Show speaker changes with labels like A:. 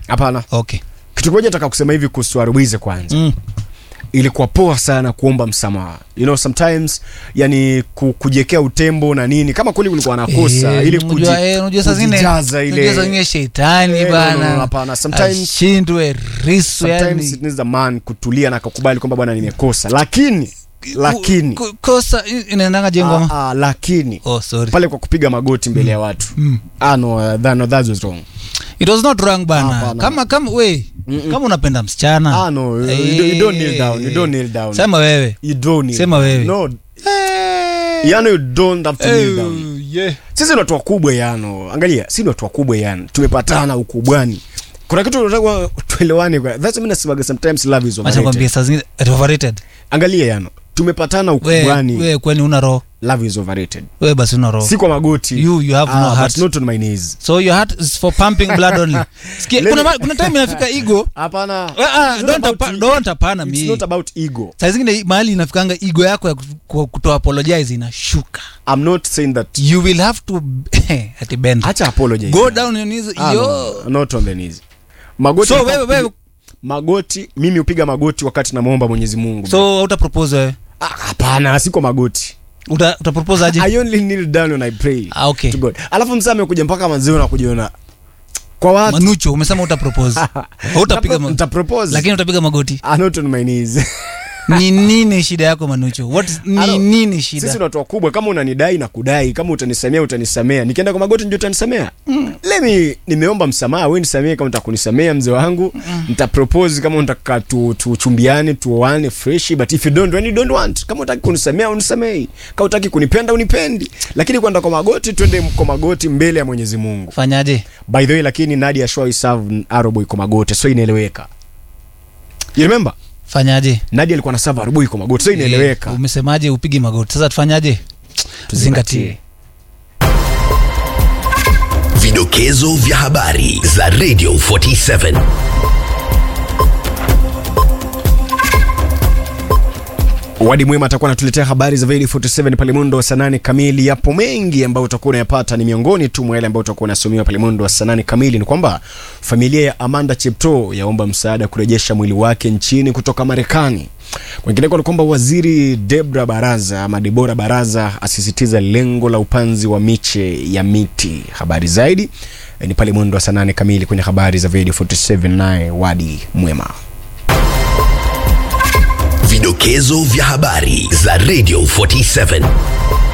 A: hapana
B: okay
A: kitu kimoja nataka kusema hivi kuhusu Arwize kwanza
B: mm.
A: ilikuwa poa sana kuomba msamaha you know sometimes yani ku, kujiekea utembo na nini kama kweli ulikuwa anakosa
B: Eh,
A: ili
B: unajua,
A: kuji-
B: eh, unajua saa zingine-
A: kujijaza
B: unajua saa
A: ile
B: zingine shetani
A: Eh, no, no, no,
B: bana
A: hapana. Sometimes-
B: ashindwe risu
A: sometimes
B: yani
A: it needs a man kutulia na akakubali kwamba bwana nimekosa lakini lakini
B: Ku- ku- kosa i- inaendanga jengoma
A: ah, ah, lakini
B: oh sorry
A: pale kwa kupiga magoti mbele ya watu
B: Mm.
A: ah, no, uh, that, no, that was wrong
B: it was not wrong bana
A: Hapana.
B: kama kama we kama unapenda msichana
A: ah, no, you, you, don't- you don't kneel down you don't kneel down
B: sema wewe
A: you don't kneel
B: Sema
A: down.
B: wewe.
A: no yani you don't have to kneel down
B: Eh, yeah.
A: sisi ni watu wakubwa yano angalia si ni watu wakubwa yani tumepatana ukubwani kuna kitu tunataka tuelewane kwa that's mimi nasemaga sometimes love is
B: Acha nikwambie
A: overrated
B: saa zingine it overrated
A: angalia yano tumepatana
B: we
A: ukubwani
B: we kwani una roho
A: love is overrated
B: we basi una roho
A: si kwa magoti
B: You- you have no
A: ah,
B: heart.
A: but not on my knees
B: so your heart is for pumping blood only Sikia,
A: Let
B: kuna,
A: me-
B: ma- kuna time inafika ego
A: hapana
B: Ah, ah,
A: It's not
B: don't
A: about
B: apa-
A: e-
B: don't hapana
A: it's
B: mi
A: not about ego
B: saa zingine mahali inafikanga ego yako ya kuto- kuto apologize inashuka
A: i'm not saying that
B: you will have to ati bend
A: acha apologize
B: go down on your knees
A: ah,
B: yo
A: no, not on the knees magoti
B: so wewe wewe
A: magoti mimi hupiga magoti wakati namwomba mwenyezi mungu
B: so uta propose wewe
A: Ah, hapana siko magoti
B: uta, uta propose aje
A: I only kneel down when I pray
B: ah, okay
A: to God. Alafu msame amekuja mpaka maziwa na kujiona kwa watu
B: manucho umesema uta propose utapiga ma-
A: Nita propose.
B: lakini utapiga magoti
A: Ah, not on my knees.
B: ni nini shida yako manucho what is,
A: I
B: ni
A: don't-
B: nini
A: Sisi
B: shida
A: ni watu wakubwa, kama unanidai na kudai, kama utanisamea utanisamea. Nikienda kwa magoti ndio utanisamea. Lemi nimeomba msamaha, wewe nisamee kama utakunisamea mzee wangu. Nita propose kama unataka tu tuchumbiane, tuoane fresh, but if you don't when you don't want. Kama unataka kunisamea unisamei. Kama unataka kunipenda unipendi. Lakini kwenda kwa magoti twende kwa magoti mbele ya Mwenyezi Mungu.
B: fanyaje
A: by the way lakini nadia shoi serve aroboy kwa magoti so inaeleweka you remember
B: fanyaje
A: nadia alikuwa na serve aroboy kwa magoti so inaeleweka
B: Eh, umesemaje upigi magoti sasa tufanyaje tuzingatie
C: Vidokezo vya habari za Radio 47.
A: wadi mwema atakuwa anatuletea habari za Veli 47 pale mundo wa saa nane kamili yapo mengi ambayo utakuwa unayapata ni miongoni tu mwa yale ambayo utakuwa unasomewa pale mundo wa saa nane kamili ni kwamba familia ya amanda chepto yaomba msaada kurejesha mwili wake nchini kutoka marekani kwingineko ni kwamba waziri debra baraza ama debora baraza asisitiza lengo la upanzi wa miche ya miti habari zaidi eh, ni pale mwendo wa saa nane kamili kwenye habari za Veli 47 naye wadi mwema
C: Vidokezo vya habari za Radio 47.